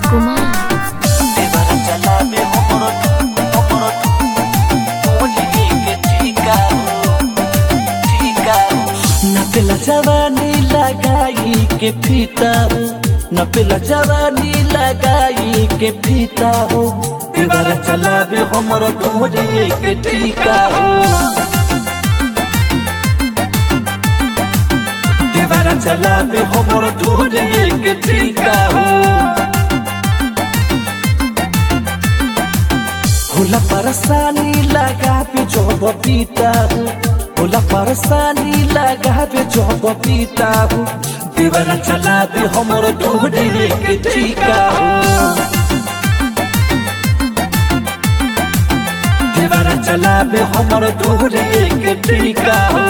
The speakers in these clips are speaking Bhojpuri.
कुमार देवरा चलावे हमरो हमरो बोली के ठीका हो ठीका हो नपेला जवानी लगाई के फीता हो नपेला जवानी लगाई के फीता हो देवरा चलावे हमरो बोली के ठीका हो देवरा चलावे हमरो बोली के ठीका हो होला परसानी लगा पे जब पीता हूँ होला परसानी लगा पे जब पीता हूँ दीवाना चला दे हमर ढूंढे के ठीका हूँ दीवाना चला दे हमर ढूंढे के ठीका हूँ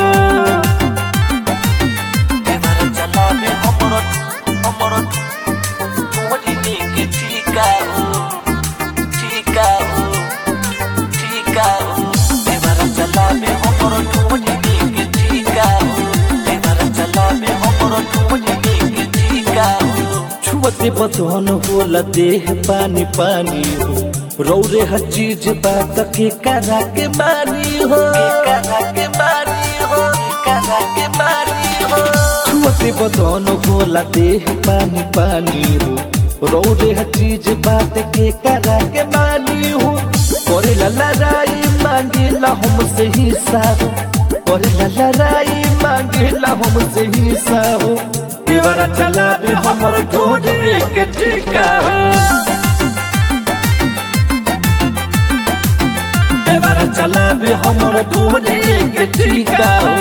दीवाना चला दे हमर हमर ढूंढे के ठीका हूँ ठीका हूँ ठीका हूँ देवरा चला में हमरो ढूंढी के ठीका हूँ देवरा चला में हमरो ढूंढी के ठीका हूँ छुअते बदन होला देह पानी पानी हो रौरे हर चीज बात के करा के मानी हो करा के मानी हो करा के मानी हो छुअते बदन होला देह पानी पानी हो रौरे हर चीज बात के करा के मानी हो करे ला लड़ाई मांगे ला हमसे हिसाब करे ला लड़ाई मांगे ला हमसे हिसाब दीवारा चला दे हमर ढूंढे के ठीका हो दीवारा चला दे हमर ढूंढे के ठीका हो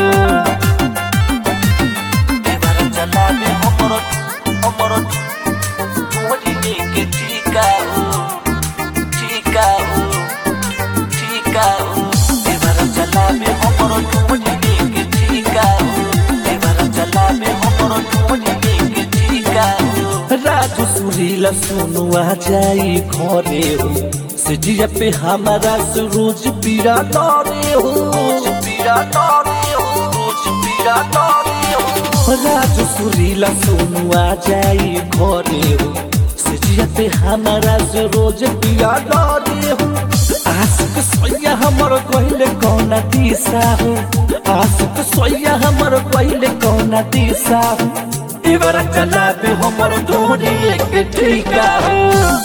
दीवारा चला दे हमर हमर ढूंढे के ठीका हो ठीका हो ठीका हो देवरा चला में हमरो ढूंढे के ठीका हो देवरा चला में हमरो ढूंढे के ठीका हो राजू सुरीला सुनुआ जाई घरे हो सजिया पे हमारा सुरूज पीरा तारे हो पीरा तारे हो रोज पीरा तारे हो राजू सुरीला सुनुआ जाई घरे हो सजिया पे हमारा से रोज पिया डरे हो आशिक सोया हमर कहले कौन दिशा हो आशिक सोया हमर कहले कौन दिशा हो इवरा चला पे हमर ढूंढे के ठीका हो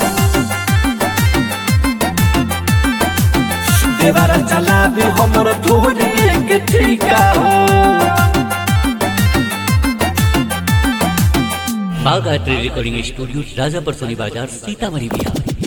देवरा चला पे हमर ढूंढे के ठीका हो बाघ art recording studio Rajapar Soni Bazar Sitamarhi Bihar